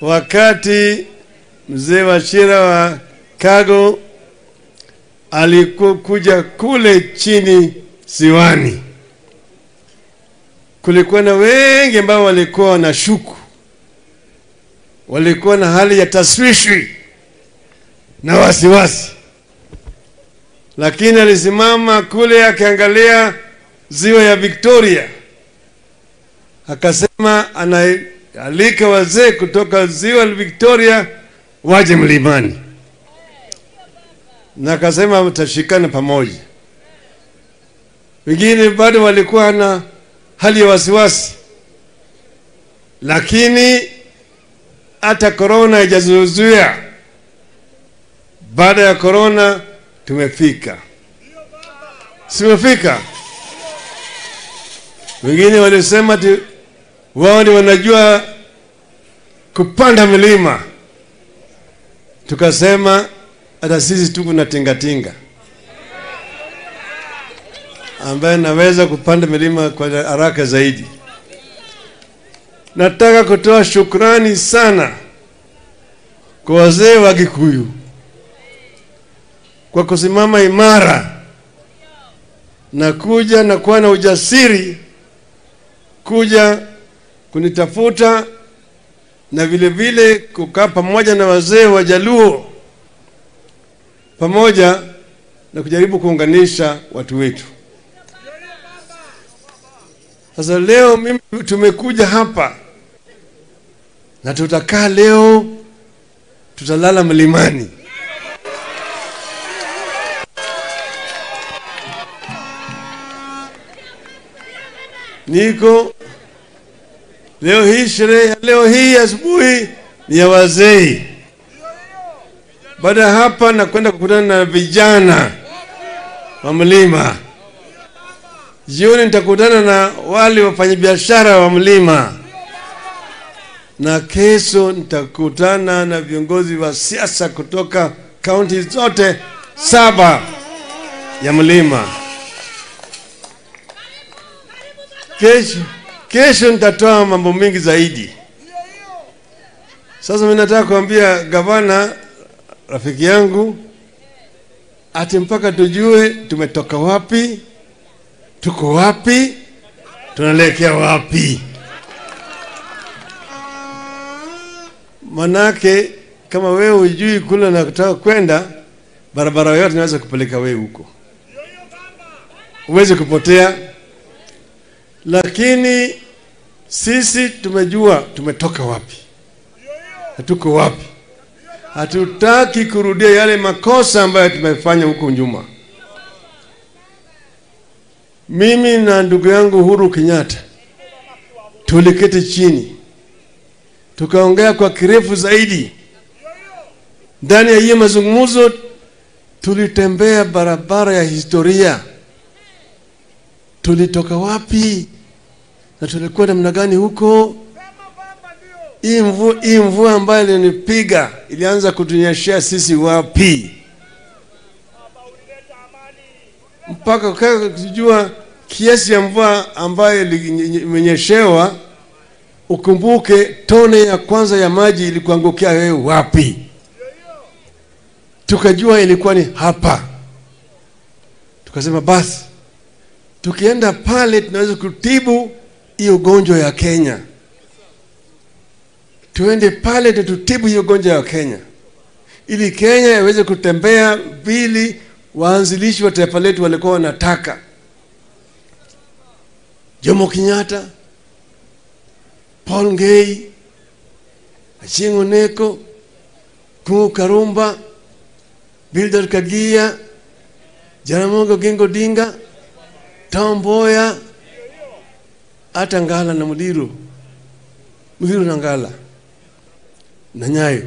wakati mzee Wachira wa Kago alikuja kule chini ziwani, kulikuwa na wengi ambao walikuwa na shuku, walikuwa na hali ya taswishwi na wasiwasi, lakini alisimama kule akiangalia ziwa ya Victoria, akasema anaalika wazee kutoka ziwa la Victoria waje mlimani, na akasema tutashikana pamoja. Wengine bado walikuwa na hali ya wasiwasi, lakini hata korona haijazuia. Baada ya korona tumefika, simefika. Wengine walisema ti wao ndio wanajua kupanda milima, tukasema hata sisi tuko na tingatinga ambaye naweza kupanda milima kwa haraka zaidi. Nataka kutoa shukrani sana kwa wazee wa Kikuyu kwa kusimama imara na kuja na kuwa na ujasiri kuja kunitafuta na vile vile kukaa pamoja na wazee wa Jaluo pamoja na kujaribu kuunganisha watu wetu. Sasa leo mimi tumekuja hapa na tutakaa leo, tutalala mlimani. Niko leo hii, sherehe ya leo hii asubuhi ni ya wazee. Baada ya hapa nakwenda kukutana na vijana wa mlima. Jioni nitakutana na wale wafanyabiashara wa mlima, na kesho nitakutana na viongozi wa siasa kutoka kaunti zote saba ya mlima. Kesho, kesho nitatoa mambo mengi zaidi. Sasa mimi nataka kuambia gavana rafiki yangu ati mpaka tujue tumetoka wapi, tuko wapi, tunaelekea wapi. Manake kama wewe hujui kule unataka kwenda, barabara yote inaweza kupeleka wewe huko, uweze kupotea. Lakini sisi tumejua tumetoka wapi na tuko wapi. Hatutaki kurudia yale makosa ambayo tumefanya huko nyuma. Mimi na ndugu yangu Uhuru Kenyatta tuliketi chini tukaongea kwa kirefu zaidi. Ndani ya hiyo mazungumzo tulitembea barabara ya historia, tulitoka wapi na tulikuwa namna gani huko. Hii mvua, hii mvua ambayo ilinipiga ilianza kutunyeshea sisi wapi, mpaka kaa kujua kiasi ya mvua ambayo imenyeshewa. Ukumbuke tone ya kwanza ya maji ilikuangukia wewe wapi? Tukajua ilikuwa ni hapa. Tukasema basi, tukienda pale tunaweza kutibu hii ugonjwa ya Kenya tuende pale tututibu hiyo ugonjwa ya Kenya ili Kenya iweze kutembea vile waanzilishi wa taifa letu walikuwa wanataka. Jomo Kenyatta, Paul Ngei, Achieng' Oneko, Kungu Karumba, Bildad Kagia, Jaramogi Oginga Odinga, Tom Mboya, hata Ngala na Mudiru, Mudiru na Ngala na Nyayo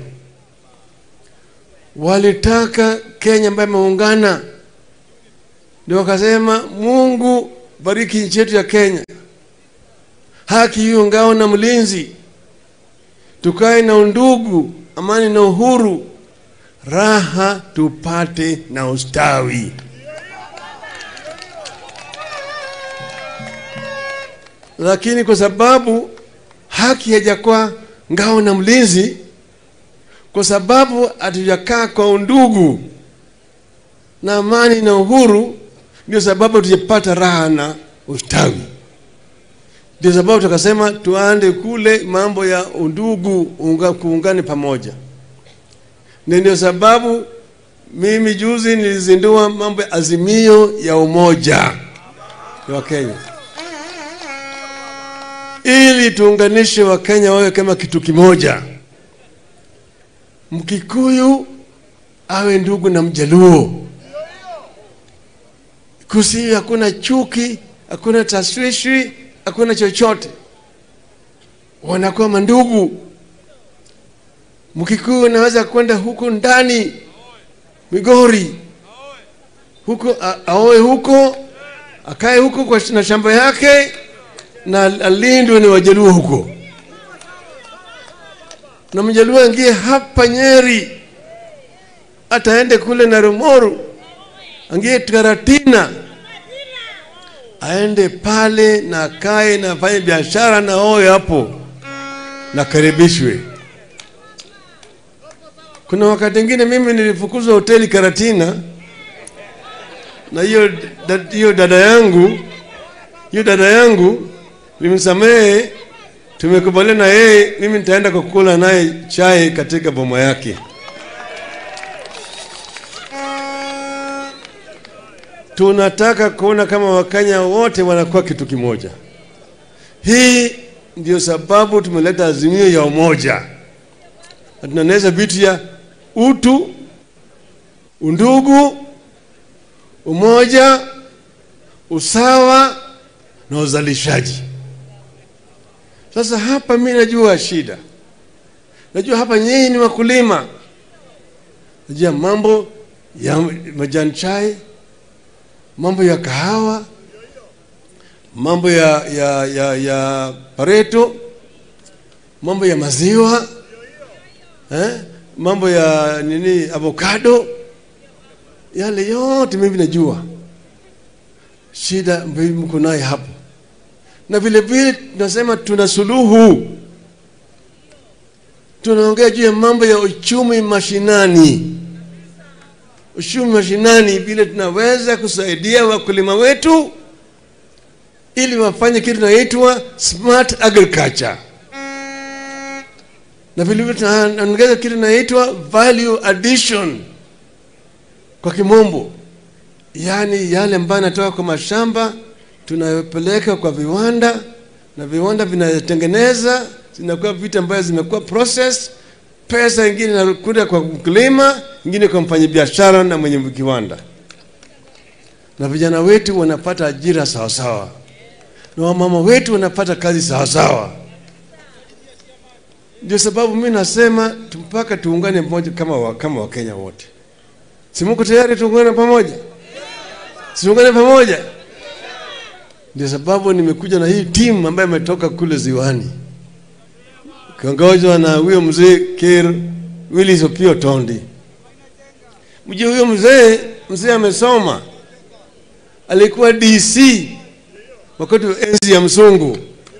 walitaka Kenya ambayo imeungana, ndio wakasema, Mungu bariki nchi yetu ya Kenya, haki hiyo ngao na mlinzi, tukae na undugu, amani na uhuru, raha tupate na ustawi. Lakini kwa sababu haki haijakuwa ngao na mlinzi kwa sababu hatujakaa kwa undugu na amani na uhuru, ndio sababu tujapata raha na ustawi. Ndio sababu tukasema tuande kule mambo ya undugu, unga, kuungane pamoja. Na ndio sababu mimi juzi nilizindua mambo ya azimio ya umoja wa Kenya ili tuunganishe Wakenya wawe kama kitu kimoja. Mkikuyu awe ndugu na Mjaluo, kusi hakuna chuki, hakuna taswishi, hakuna chochote, wanakuwa mandugu. Mkikuyu anaweza kwenda huko ndani Migori huko aoe huko akae huko kwa na shamba yake na alindwe ni Wajaluo huko, na Mjaluo aingie hapa Nyeri, ataende kule na Rumoru, angie Karatina, aende pale na akae na afanye biashara na oe hapo na karibishwe. Kuna wakati mwingine mimi nilifukuzwa hoteli Karatina na hiyo hiyo dada yangu hiyo dada yangu nimsamehe, tumekubaliana na yeye, mimi nitaenda kukula naye chai katika boma yake. Tunataka kuona kama Wakenya wote wanakuwa kitu kimoja. Hii ndio sababu tumeleta azimio ya umoja, na tunaeneza vitu ya utu, undugu, umoja, usawa na uzalishaji. Sasa hapa mi najua shida, najua hapa nyinyi ni wakulima, najua mambo ya majani chai, mambo ya kahawa, mambo ya, ya, ya, ya pareto, mambo ya maziwa eh? mambo ya nini avocado, yale yote mimi najua shida ambayo mko naye hapo, na vile vile tunasema tuna suluhu. Tunaongea juu ya mambo ya uchumi mashinani, uchumi mashinani, vile tunaweza kusaidia wakulima wetu ili wafanye kitu inaitwa smart agriculture, na vile vile tunaongeza kitu inaitwa value addition kwa kimombo yaani yale ambayo yanatoka kwa mashamba tunayopeleka kwa viwanda na viwanda vinatengeneza, zinakuwa vitu ambayo zimekuwa process. Pesa ingine inakuja kwa mkulima, ingine kwa mfanyabiashara na mwenye kiwanda, na vijana wetu wanapata ajira sawasawa, na wamama wetu wanapata kazi sawasawa. Ndio sababu mi nasema mpaka tuungane pamoja kama wa, kama Wakenya wote. Si muko tayari tuungane pamoja? Siungane pamoja. Ndio sababu nimekuja na hii timu ambayo imetoka kule ziwani, kiongozwa na huyo mzee Ker Willis Opio Tondi. Mjue huyo mzee, mzee amesoma, alikuwa DC wakati wa enzi ya msungu.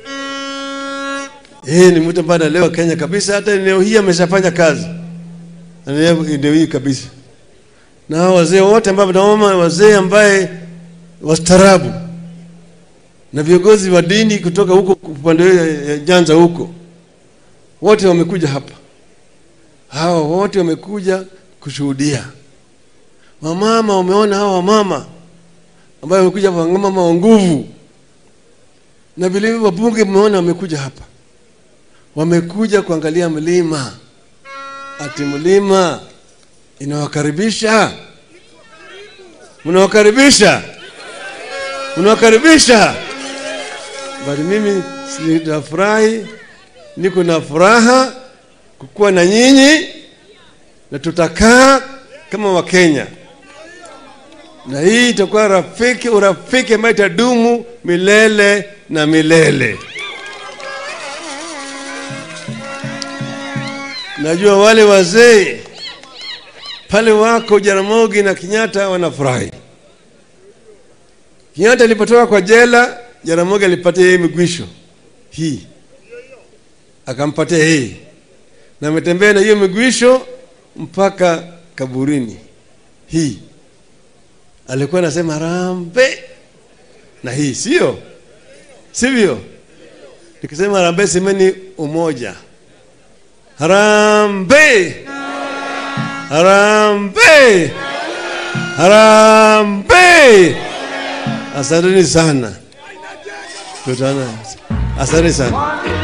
Yeye ni mtu ambaye anaelewa Kenya kabisa, hata eneo hii ameshafanya kazi eneo hii kabisa na hao wazee wote ambao tunaona wazee ambaye wastaarabu na viongozi wa dini kutoka huko upande ya Nyanza huko, wote wamekuja hapa. Hawa wote wamekuja kushuhudia. Wamama, umeona hawa wamama ambayo wamekuja hapa, mama wa nguvu, na vile vile wabunge, umeona wamekuja hapa, wamekuja kuangalia mlima, ati mlima inawakaribisha mnawakaribisha mnawakaribisha bali mimi nitafurahi niko na furaha kukuwa na nyinyi na tutakaa kama wakenya na hii itakuwa rafiki urafiki ambayo itadumu milele na milele najua wale wazee pale wako Jaramogi na Kenyatta wanafurahi. Kenyatta alipotoka kwa jela, Jaramogi alipatia yeye migwisho hii, akampatia hii, na ametembea na hiyo miguisho mpaka kaburini. Hii alikuwa anasema harambee na hii sio sivyo? Nikisema harambee, semeni umoja. Harambee, harambee, harambee! Asanteni sana, tutana. Asante sana.